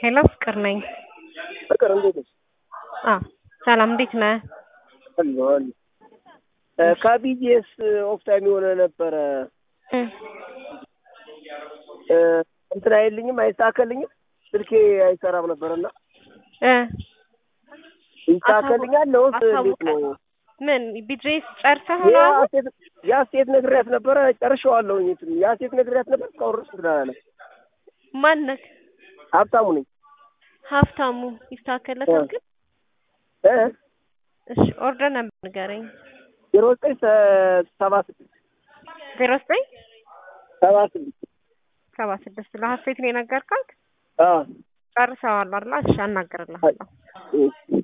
ሄሎ ፍቅር ነኝ። ፍቅር እንዴት ነሽ? አ ሰላም እንዴት ነህ? አለሁ አለሁ። ከቢጂኤስ ኦፍ ታይም የሆነ ነበረ እ እ እንትን አይልኝም አይስተካከልኝም ስልኬ አይሰራም ነበርና እ ይስተካከልኛል ነው እንዴት ነው? ምን ቢድሬስ ጨርሰህ ያ ነው? አሁን? ሴት ያ ሴት ነግሬያት ነበረ ጨርሼዋለሁኝ። እንትን ያ ሴት ነግሬያት ነበር እስካሁን ድረስ እንትን አላለም። ማነህ? ሀብታሙ ነኝ ሀብታሙ ይስተካከለታል ግን? እ እሺ ኦርደር ነበር ንገረኝ። ዜሮ ዘጠኝ ሰ- ሰባ ስድስት ዜሮ ዘጠኝ ሰባ ስድስት ሰባ ስድስት ለሀሴት ነው የነገርካት? አዎ ጨርሰዋል አይደል? እሺ አናግርልሃለሁ። እሺ